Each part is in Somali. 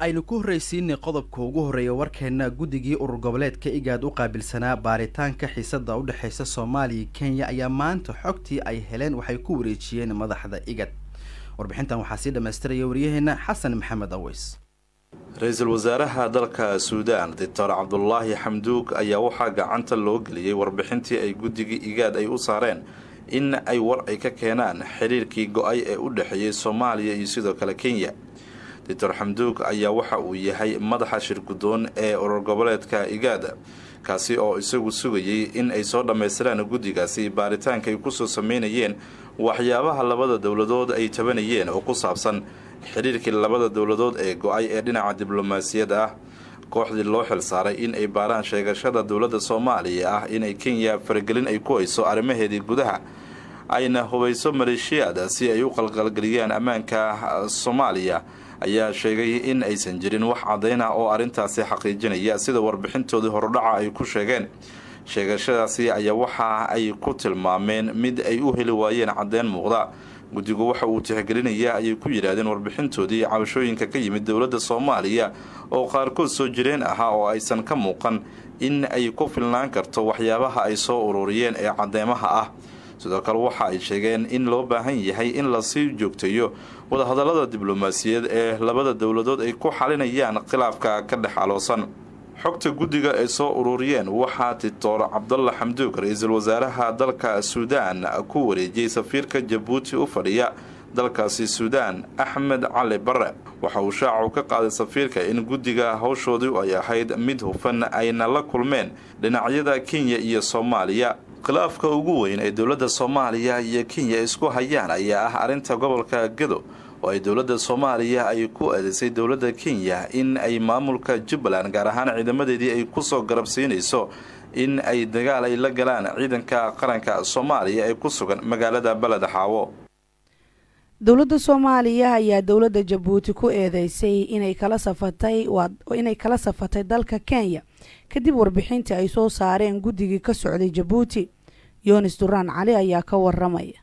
aynu ku horreysiinay qodobka ugu horreeya warkeena guddigii urur goboleedka igaad u qaabilsanaa baaritaanka xiisada u dhexeysa soomaaliya kenya ayaa maanta xogtii ay heleen waxay ku wareejiyeen madaxda igad warbixintan waxaa sii dhammaystiraya waryaheena xasan maxamed aweys ra-iisul wasaaraha dalka suudaan doctor cabdulaahi xamduug ayaa waxaa gacanta loo geliyey warbixintii ay guddigii igaad ay u saareen in ay war ay ka keenaan xiriirkii go-ay ee u dhexeeyey soomaaliya iyo sidoo kale kenya doctor xamduug ayaa waxa uu yahay madaxa shirgudoon ee urur goboleedka igaada kaasi oo isagu sugayay in ay soo dhammaystiraan guddigaasi baaritaanka ay kusoo sameynayeen waxyaabaha labada dowladood ay tabanayeen oo ku saabsan xiriirkii labada dowladood ee go-ay ee dhinaca diblomaasiyadda ah kooxdii loo xil saaray in ay baaraan sheegashada dowladda soomaaliya ah inay kenya faragelin ay ku hayso arrimaheedii gudaha ayna hubayso maleeshiyaad si ay u qalqalgeliyaan ammaanka soomaaliya ayaa sheegay in aysan jirin wax caddayn ah oo arrintaasi xaqiijinaya sida warbixintoodii horudhaca ay ku sheegeen sheegashadaasi ayaa waxa ay ku tilmaameen mid ay u heli waayeen caddeyn muuqda guddigu waxa uu tixgelinayaa ayay ku yidhaahdeen warbixintoodii cabashooyinka ka yimid dowladda soomaaliya oo qaarkood soo jireen ahaa oo aysan ka muuqan in ay ku filnaan karto waxyaabaha ay soo ururiyeen ee cadeymaha ah sidoo kale waxa ay sheegeen in loo baahan yahay in lasii joogteeyo wadahadallada diblomaasiyaed ee labada dowladood ay ku xalinayaan khilaafka ka dhex aloosan xogta guddiga ay soo ururiyeen waxaa titoor cabdalla xamduug ra-iisul wasaaraha dalka suudaan ku wareejiyey safiirka jabuuti u fadhiya dalkaasi suudaan axmed cali bare waxa uu shaacu ka qaaday safiirka in guddiga hawshoodii ay ahayd mid hufan ayna la kulmeen dhinacyada kenya iyo soomaaliya khilaafka ugu weyn ee dowladda soomaaliya iyo kenya isku hayaan ayaa ah arrinta gobolka gedo oo ay dowladda soomaaliya ay ku eedeysay dowladda kenya in ay maamulka jubbaland gaar ahaan ciidamadeedii ay kusoo garabsiinayso in ay dagaal ay la galaan ciidanka qaranka soomaaliya ee ku sugan magaalada beled xaawo dowladda soomaaliya ayaa dowladda jabuuti ku eedeysay inay kala safatay inay kala safatay dalka kenya kadib warbixintii ay soo saareen guddigii ka socday jabuuti yoonis duraan cali ayaa ka waramaya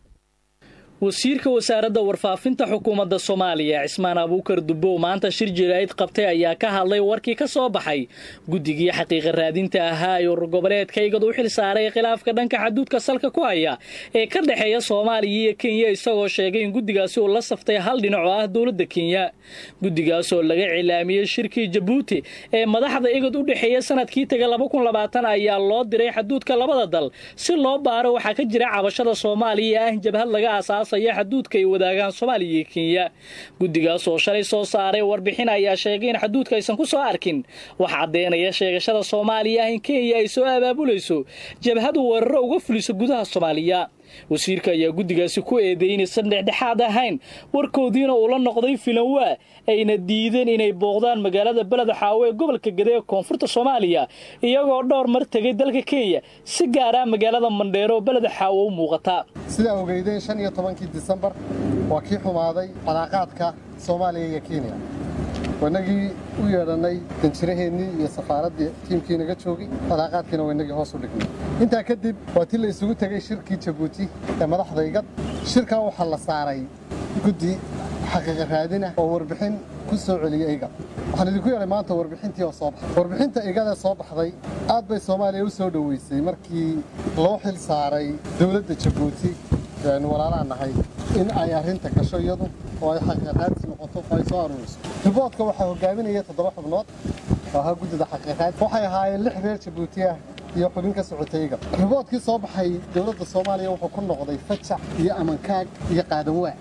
wasiirka wasaaradda warfaafinta xukuumadda soomaaliya cismaan abuukar dubbow maanta shir jiraa'id qabtay ayaa ka hadlay warkii ka soo baxay guddigii xaqiiqa raadinta ahaa ee urur goboleedka igad u xil saaray khilaafka dhanka xaduudka salka ku haya ee ka dhexeeya soomaaliya iyo kenya isagoo sheegay in guddigaasi uu la saftay hal dhinac oo ah dowladda kenya guddigaas oo laga cilaamiyey shirkii jabuuti ee madaxda igad u dhexeeya sanadkii taga ayaa loo diray xaduudka labada dal si loo baaro waxaa ka jira cabashada soomaaliya ah jabhad laga aasaas xaduudka ay wadaagaan soomaaliya iyo kenya guddigaas oo shalay soo saaray warbixin ayaa sheegay in xaduudka aysan ku soo arkin wax caddeynaya sheegashada soomaaliya ah in kenya ay soo abaabulayso jabhadu weeraro uga fuliso gudaha soomaaliya wasiirka ayaa guddigaasi ku eedeeyey inaysan dhexdhexaad ahayn warkoodiina uu la noqday filanwaa ayna diideen inay booqdaan magaalada beled xaawo ee gobolka gade ee koonfurta soomaaliya iyagoo dhowr mar tegay dalka kenya si gaara magaalada mandheero oo beled xaawo u muuqata sidaa ogeydeen shan iyo tobankii disembar waa kii xumaaday calaaqaadka soomaaliya iyo kenya wainagii u yeedhannay danjiraheennii iyo safaaraddii tiimkii naga joogay calaaqaadkiina wainagii hoos u dhignay intaa kadib waa tii la isugu tegey shirkii jabuuti ee madaxda igad shirkaa waxaa la saaray guddi xaqiiqa raadinah oo warbixin ku soo celiyey igad waxaan idinku yeedhay maanta warbixintii oo soo baxday warbixinta igada soo baxday aad bay soomaaliya u soo dhoweysay markii loo xil saaray dowladda jabuuti ee aynu walaalaha nahay in ay arrinta gasho iyadu oo ay xaqiiqaadsi noqoto oo ay soo aruuriso riboodka waxaa hogaaminaya toddoba xubnood oo ahaa guddida xaqiiqaad waxay ahaayeen lix reer jabuuti ah iyo xubin ka socotay igad riboodkii soo baxay dowladda soomaaliya wuxuu ku noqday fajac iyo amankaag iyo qaadanwaa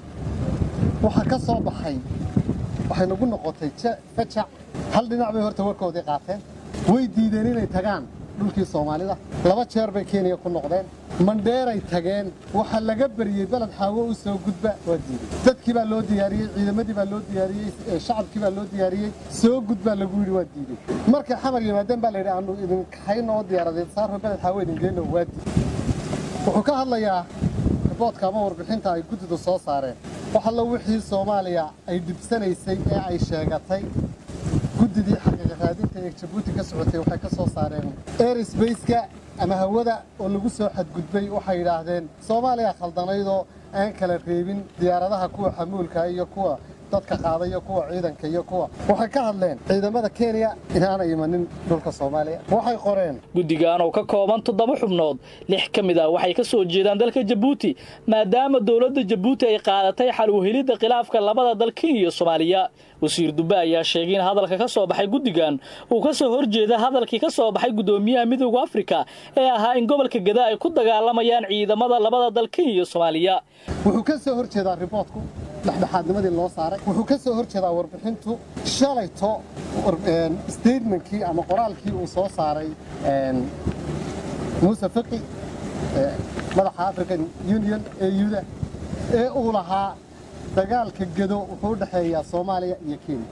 waxaa ka soo baxay waxay nagu noqotay fajac hal dhinac bay horta warkoodii qaateen way diideen inay tagaan dhulkii soomaalida laba jeer bay kenya ku noqdeen mandheeray tageen waxaa laga beriyey beled xaawo u soo gudba waa diiday dadkii baa loo diyaariyey ciidamadii baa loo diyaariyey shacabkii baa loo diyaariyey soo gudbaa lagu yidhi waa diiday markay xamar yimaadeen baa layidhi aanu idin kaxayno oo diyaaradeed saarro beled xaawo idin geyno waa diiday wuxuu ka hadlayaa riboodka ama warbixinta ay guddidu soo saareen wax allo wixii soomaaliya ay dhibsanaysay ee ay sheegatay guddidii xaqiiqa raadinta ee jabuuti ka socotay waxay ka soo saareen airsbaceka ama hawada oo lagu soo xadgudbay waxay yidhaahdeen soomaaliya khaldanaydoo aan kala reebin diyaaradaha kuwa xamuulka iyo kuwa dadka qaada iyo kuwa ciidanka iyo kuwa waxay ka hadleen ciidamada kenya inaanay imanin dhulka soomaaliya waxay qoreen guddigan oo ka kooban toddoba xubnood lix ka mid ah waxay ka soo jeedaan dalka jabuuti maadaama dowladda jabuuti ay qaadatay xal uhelidda khilaafka labada dal kenya iyo soomaaliya wasiir dube ayaa sheegay in hadalka ka soo baxay guddigan uu ka soo horjeeda hadalkii ka soo baxay guddoomiyaha midooda afrika ee ahaa in gobolka gada ay ku dagaalamayaan ciidamada labada dal kenya iyo soomaaliya wuxuu ka soo hor jeedaa riboodku dhexdhexaadnimadii loo saaray wuxuu ka soo hor jeedaa warbixintu shalayto statementkii ama qoraalkii uu soo saaray muuse faqi madaxa african union euda ee uu lahaa dagaalka gedo wuxuu u dhexeeyaa soomaaliya iyo kenya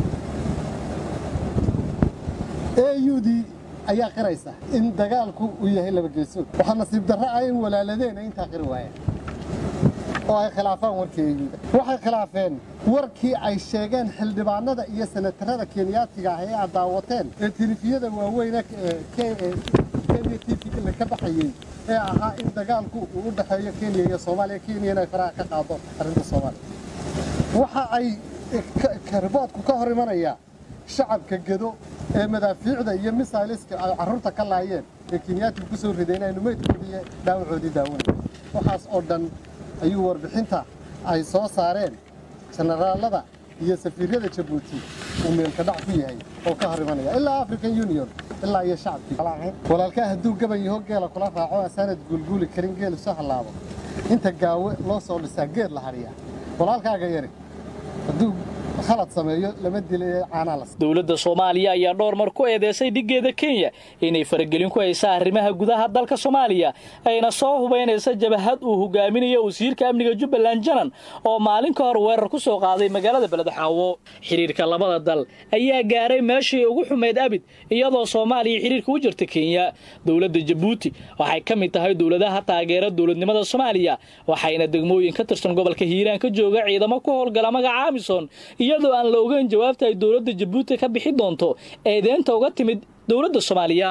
eudii ayaa qiraysa in dagaalku uu yahay laba geesood waxaa nasiib darro ah in walaaladeena intaa qiri waayaan oo ay khilaafaan warkii eyuuda waxay khilaafeen warkii ay sheegeen xildhibaanada iyo senatarada kenyaatiga ah ee aad daawateen ee tilifiyada waaweyne kenya tv ka baxayey ee ahaa in dagaalku uu u dhexeeyo kenya iyo soomaaliya kenya inay faraha ka qaado arrinta soomaaliya waxa ay riboodku ka hor imanayaa shacabka gedo ee madaafiicda iyo misailiska ay carruurta ka laayeen ee kenyaatiga ku soo rideen aynu meydkoodii iyo dhaawacoodii daawanay waxaas oo dhan ayuu warbixinta ay soo saareen jenaraalada iyo safiiryada jabuuti uu meelka dhac ku yahay oo ka hor imanaya ilaa african union ilaa iyo shacabkii walaalkaa hadduu gaban yaho geela kula raaco asaanad guulguuli karin geel isu hallaabo inta gaawe loo soo dhisaa geed la hadhiyaa walaalkaaga yari hadduu khalad sameeyo lama dila ee caanaa la dowladda soomaaliya ayaa dhowr mar ku eedeysay dhiggeeda kenya inay faragelin ku haysa arrimaha gudaha dalka soomaaliya ayna soo hubaynaysa jabahad uu hogaaminayo wasiirka amniga jubbaland janan oo maalin ka hor weerar ku soo qaaday magaalada beledxaawo xidhiirka labada dal ayaa gaaray meeshii ugu xumeyd abid iyadoo soomaaliya xidhiirka u jirta kenya dowladda jabuuti waxay ka mid tahay dowladaha taageera dowladnimada soomaaliya waxayna degmooyin ka tirsan gobolka hiiraan ka jooga ciidamo ku howlgala magaca amison iyadoo aan la ogeyn jawaabta ay dowladda jabuuti ka bixi doonto eedeynta uga timid dowladda soomaaliya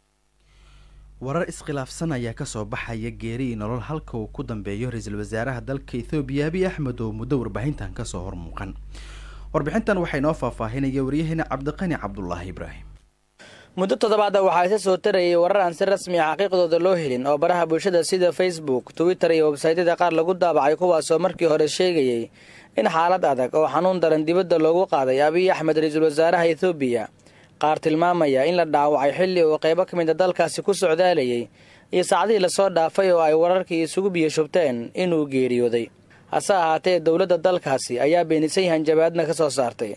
warar iskhilaafsan ayaa kasoo baxaya geeri iyo nolol halka uu ku dambeeyo ra-iisul wasaaraha dalka ethoobiya abiy axmed oo muddo warbaahintan kasoo hormuuqan warbixintan waxaa inoo faahfaahinaya waryaheena cabdiqani cabdulaahi ibraahim muddo toddobaada waxaa isa soo tarayay warar aan si rasmi a xaqiiqdooda loo helin oo baraha bulshada sida facebook twitter iyo websaytyada qaar lagu daabacay kuwaasoo markii hore sheegayay in xaalad adag oo xanuun daran dibadda loogu qaaday abiy axmed ra-iisul wasaaraha ethoobiya qaar tilmaamaya in la dhaawacay xilli uu qaybo ka mida dalkaasi ku socdaalayay iyo saacdihii lasoo dhaafay oo ay wararkii isugu biyo shubteen inuu geeriyooday hase ahaatee dowladda dalkaasi ayaa beenisay hanjabaadna ka soo saartay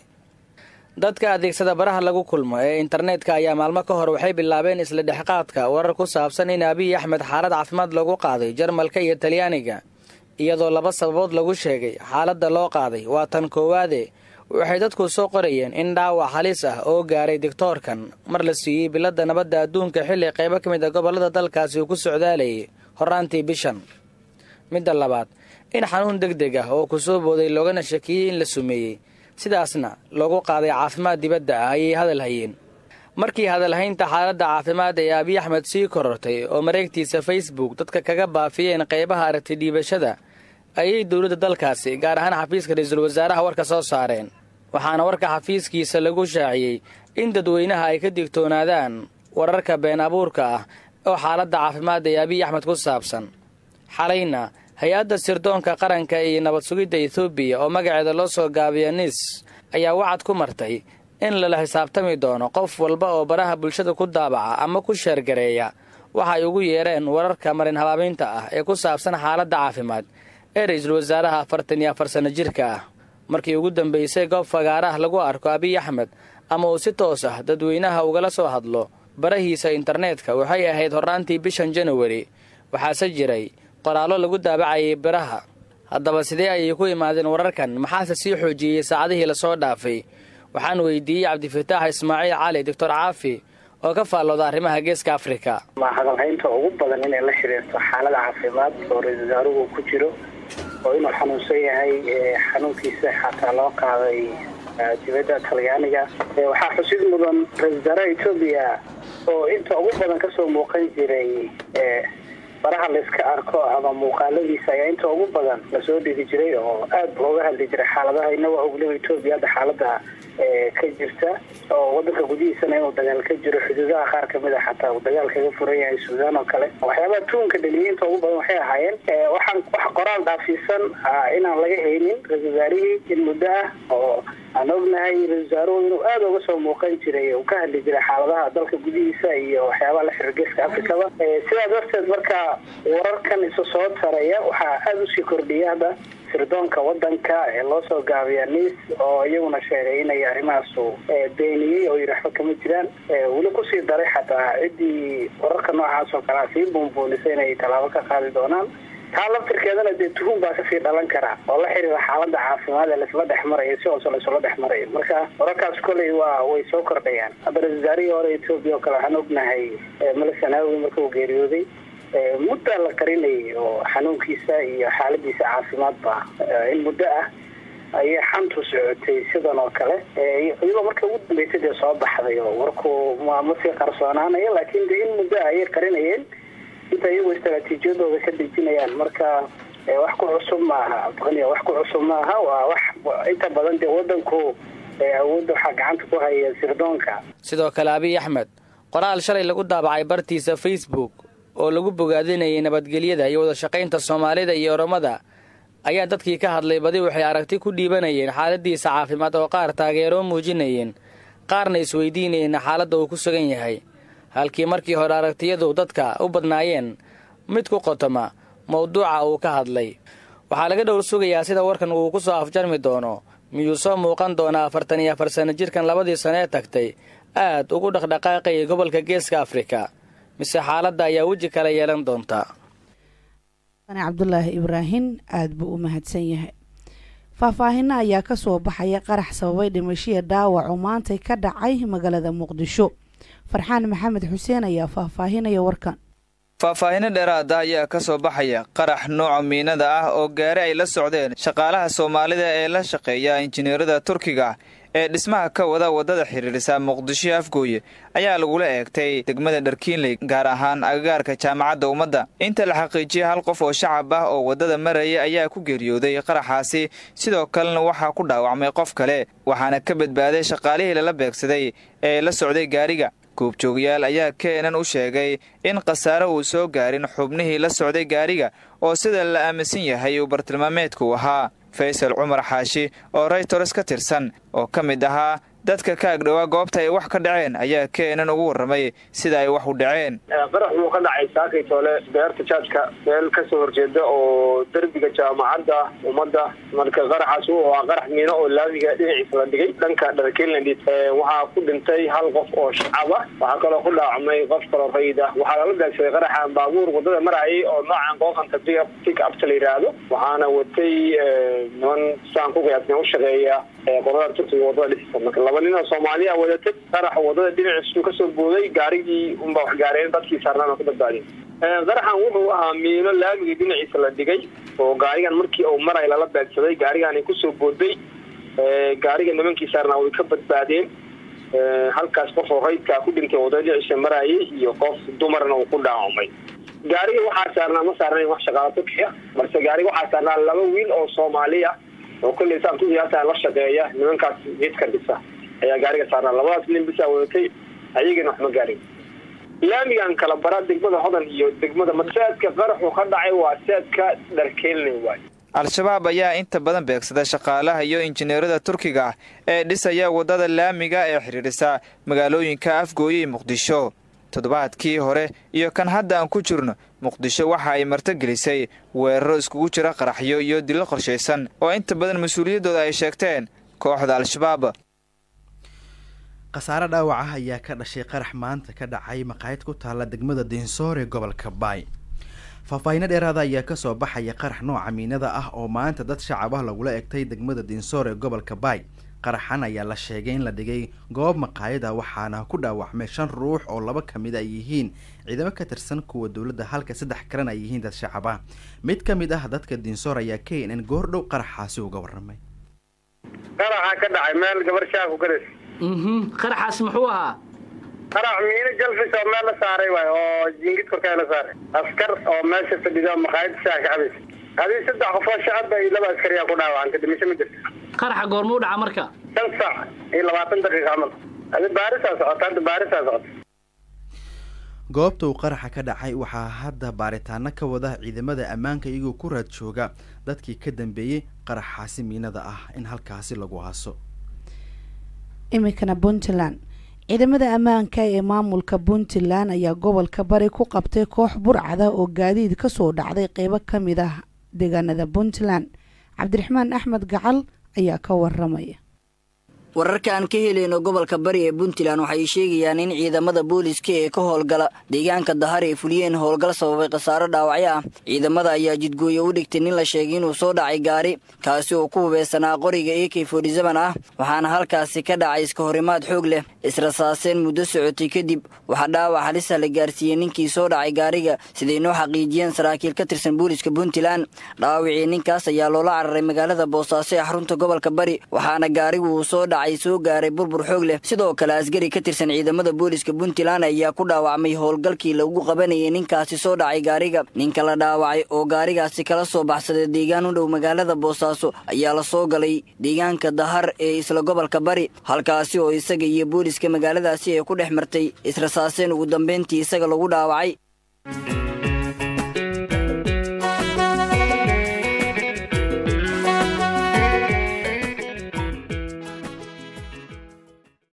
dadka adeegsada baraha lagu kulmo ee internetka ayaa maalmo ka hor waxay bilaabeen isla dhexqaadka warar ku saabsan in abiy axmed xaalad caafimaad lagu qaaday jarmalka iyo talyaaniga iyadoo laba sababood lagu sheegay xaaladda loo qaaday waa tan koowaade waxay dadku soo qorayeen in dhaawac halis ah oo gaaray digtoorkan mar la siiyey biladda nabadda adduunka xilli qaybo ka mid a gobollada dalkaasi uu ku socdaalayay horaantii bishan midda labaad in xanuun deg deg ah oo ku soo booday loogana shakiyey in la sumeeyey sidaasna loogu qaaday caafimaad dibadda ah ayay hadal hayeen markii hadalhaynta xaaladda caafimaad ee abiy axmed sii korortay oo mareegtiisa facebook dadka kaga baafiyeen qaybaha aragti dhiibashada ayay dowladda dalkaasi gaar ahaan xafiiska ra-iisul wasaaraha warka soo saareen waxaana warka xafiiskiisa lagu shaaciyey in dadweynaha ay ka digtoonaadaan wararka been abuurka ah oo xaaladda caafimaad ee abiy axmed ku saabsan xalayna hay-adda sirdoonka qaranka iyo nabad sugidda etoobiya oo magaceeda loo soo gaabiya nis ayaa wacad ku martay in lala xisaabtami doono qof walba oo baraha bulshada ku daabaca ama ku sheergareeya waxa ay ugu yeereen wararka marin habaabiinta ah ee ku saabsan xaaladda caafimaad ee ra-iisul wasaaraha afartan iyo afar sanno jirka ah markii ugu dambaysay goob fagaaraha lagu arko abiy axmed ama uu si toos ah dadweynaha ugala soo hadlo barahiisa internetka waxay ahayd horraantii bishan januari waxaase jiray qoraallo lagu daabacayay biraha haddaba sidee ayay ku imaadeen wararkan maxaase sii xoojiyey saacadihii lasoo dhaafay waxaan weydiiyey cabdifataax ismaaciil cali doctor caafi oo ka faallooda arrimaha geeska afrika ma hadalhaynta ugu badan inay la xiriirto xaalada caafimaad oo ra-isul wasaaruhu ku jiro oo inuu xanuunsan yahay xanuunkiisa xataa loo qaaday dibadda talyaaniga waxaa xusid mudan ra-isul wasaaraha etoobiya oo inta ugu badan kasoo muuqan jiray baraha layska arko ama muuqaaladiisa ayaa inta ugu badan lasoo dhigi jiray oo aada looga hadli jiray xaaladaha inaga ogliba etoobiya hadda xaalada ka jirta oo wadanka gudihiisana inuu dagaal ka jiro xuduudaha qaar kamid a xataa uu dagaal kaga furan yahay suudaan oo kale waxyaabaha tuunka dhaliyay inta ugu badan waxay ahaayeen waxaan wax qoraal dhaafiisan inaan laga haynin ra-isul wasaarihii in muddo ah oo aan ognahay ra-isul wasaaruhu inuu aada uga soo muuqan jiray uu ka hadli jiray xaaladaha dalka gudihiisa iyo waxyaabaha la xiriir geeska afrikaba sidaa darteed marka wararkan isu soo taraya waxaa aada usii kordhiya hadda sirdoonka wadanka ee loo soo gaabiya niis oo iyaguna sheegay inay arrimahaasu beeniyey oo yidhi waxba kama jiraan weli kusii daray xataa ciddii wararka noocaas oo kalea sii buunbuunisay inay tallaabo ka qaadi doonaan taa laftirkeedana dee tuhum baa kasii dhalan kara oo la xiriira xaalada caafimaad ee laisla dhex marayo si hoose laisula dhex marayo marka wararkaas koley waa way soo kordhayaan hadda ra-isul wasaarihii hore etoobiya oo kale waxaan ognahay male sanaawi marka uu geeriyooday muddaa la qarinayay oo xanuunkiisa iyo xaaladiisa caafimaadba in muddo ah ayay xantu socotay sidan oo kale iyadoo marka ugu dambeysay dee soo baxday oo warku ma sii qarsoonaanayo laakiin de in muddo ah ayay qarinayeen inta iyagoo istaraatiijiyadooda ka dejinayaan marka wax ku cusub maaha abqaniya wax ku cusub maaha waa wax inta badan dee wadanku awoodda waxaa gacanta ku haya sirdoonka sidoo kale abiy axmed qoraal shalay lagu daabacay bartiisa facebook oo lagu bogaadinayay nabadgelyada iyo wada shaqaynta soomaalida iyo oromada ayaa dadkii ka hadlay badi waxay aragti ku dhiibanayeen xaaladiisa caafimaad oo qaar taageeroo muujinayeen qaarna isweydiinayeen xaaladda uu ku sugan yahay halkii markii hore aragtiyadu dadka u badnaayeen mid ku qotoma mawduuca uu ka hadlay waxaa laga dhowr sugayaa sida warkan uu ku soo afjarmi doono miyuu soo muuqan doonaa afartan iyo afar sano jirkan labadii sano ee tagtay aad ugu dhaqdhaqaaqayay gobolka geeska afrika mise xaaladda ayaa weji kala yeelan doonta cabdulaahi ibraahin aada buu u mahadsan yahay faahfaahino ayaa kasoo baxaya qarax sababay dhimashiya dhaawac oo maantay ka dhacay magaalada muqdisho farxaan maxamed xuseen ayaa faahfaahinaya warkan faahfaahino dheeraada ayaa ka soo baxaya qarax nooca miinada ah oo gaari ay la socdeen shaqaalaha soomaalida ee la shaqeeya injineerada turkiga ee dhismaha ka wada waddada xiriirisa muqdisho afgooye ayaa lagula eegtay degmada dharkiinley gaar ahaan agagaarka jaamacadda ummadda inta la xaqiijiyay hal qof oo shacab ah oo waddada maraya ayaa ku geeriyooday qaraxaasi sidoo kalena waxaa ku dhaawacmay qof kale waxaana ka badbaaday shaqaalihii lala beegsaday ee la socday gaariga goobjoogayaal ayaa keenan u sheegay in khasaare uu soo gaarin xubnihii la socday gaariga oo sida la aaminsan yahay uu bartilmaameedku ahaa faysal cumar xaashi oo raytors ka tirsan oo ka mid ahaa dadka ka agdhowaa goobta ay wax ka dhaceen ayaa keenan ugu warramay sida ay wax u dhaceen qarax wuu ka dhacay saakaytoole beerta jaadka meel kasoo horjeeda oo derbiga jaamacadda ummadda marka qaraxaas uu ahaa qarax miino oo laamiga dhinaciisa la dhigay dhanka dharkeland waxaa ku dhintay hal qof oo shacab ah waxaa kaloo ku dhaacmay qof kaloo rayid ah waxaa lala beegsaday qaraxan baabuur waddada marayay oo noocan qooqanta pick upta la yidhaahdo waxaana watay niman saan ku qiyaasna u shaqeeya qolada turkiga waddada dhexisa marka laba nin oo soomaaliya wadatay qaraxa waddada dhinaciisu kasoo booday gaarigii unbaa wax gaareen dadkii saarnaana ku badbaadeen qaraxan wuxuu ahaa miino laamiga dhinaciisa la dhigay oo gaarigan markii uu maray lala beegsaday gaarigaani kusoo booday gaariga nimankii saarnaa way ka badbaadeen halkaas qof oo raydkaa ku dhintay waddada dhinaciisa marayay iyo qof dumarna uu ku dhaawamay gaariga waxaa saarnaa ma saarnayn wax shaqaalo turkiya balse gaariga waxaa saarnaa laba wiil oo soomaaliya oo kolley saan ku qiyaasa la shaqeeya nimankaas jidka dhisa ayaa gaariga saarnaa labadaas nin bisaa wadatay ayagana wax ma gaarin laamigan kala bara degmada hodan iyo degmada masaadka qaraxu ka dhacay waa saadka dharkeelney waay al-shabaab ayaa inta badan beegsada shaqaalaha iyo injineerada turkiga ah ee dhisaya waddada laamiga ee xidhiidhisa magaalooyinka afgooye iyo muqdisho toddobaadkii hore iyo kan hadda aan ku jirno muqdisho waxa ay martogelisay weeraro iskugu jira qaraxyo iyo dilo qorshaysan oo inta badan mas-uuliyaddooda ay sheegteen kooxda al-shabaab khasaare dhaawac ah ayaa ka dhashay qarax maanta ka dhacay maqaayad ku taalla degmada dinsoor ee gobolka baay faahfaahiino dheeraada ayaa kasoo baxaya qarax nooca miinada ah oo maanta dad shacab ah lagula egtay degmada dinsoor ee gobolka baay qaraxan ayaa la sheegay in la dhigay goob maqaayada waxaana ku dhaawacmay shan ruux oo laba ka mid ay yihiin ciidamo ka tirsan kuwa dowladda halka saddex kalena ay yihiin dad shacab ah mid ka mid ah dadka dinsoor ayaa k n n goordhow qaraxaasi uga warramay qaraxa ka dhacay meel gabar shaaku garas qaraxaas muxuu ahaa qarac miino jalfis oo meel la saaray waay oo jingid korkaa la saaray askar oo meesha fadhido maqaayad shaah ka cabaysa adii saddex qofoo shacaba iyo laba askariyaa ku dhaawacantay dhimasho ma jirto qaraxa goormuu dhaca marka shan saac iyo labaatan daqiiqa camal adi baarisaa socota hadda baarisaa socota goobta uu qaraxa ka dhacay waxaa hadda baaritaano ka wada ciidamada ammaanka iyagoo ku raad jooga dadkii ka dambeeyey qaraxaasi miinada ah in halkaasi lagu haaso iminkana puntland ciidamada ammaanka ee maamulka puntland ayaa gobolka bari ku qabtay koox burcada oo gaadiid kasoo dhacday qeybo ka mid ah deegaanada puntland cabdiraxmaan axmed gacal ayaa ka waramaya wararka aan ka helayno gobolka bari ee puntland waxay sheegayaan in ciidamada booliska ee ka howlgala deegaanka dahar ay fuliyeen howlgal sababay khasaaro dhaawacyo ah ciidamada ayaa jidgooye u dhigtay nin la sheegay inuu soo dhacay gaari kaasi oo ku hubeysanaa qoriga a k forty-seven ah waxaana halkaasi ka dhacay iska horimaad xoog leh israsaaseen muddo socotay kadib waxaa dhaawac halisa la gaarsiiyey ninkii soo dhacay gaariga siday noo xaqiijiyeen saraakiil ka tirsan booliska puntland dhaawacii ninkaas ayaa loola cararay magaalada boosaaso ee xarunta gobolka bari waxaana gaarigu uu soo dhacay soo gaaray burbur xoog leh sidoo kale askari ka tirsan ciidamada booliska puntland ayaa ku dhaawacmay howlgalkii lagu qabanayay ninkaasi soo dhacay gaariga ninka la dhaawacay oo gaarigaasi kala soo baxsaday deegaan u dhow magaalada boosaaso ayaa la soo galay deegaanka dahar ee isla gobolka bari halkaasi oo isaga iyo booliska magaaladaasi ay ku dhex martay israsaaseen ugu dambeyntii isaga lagu dhaawacay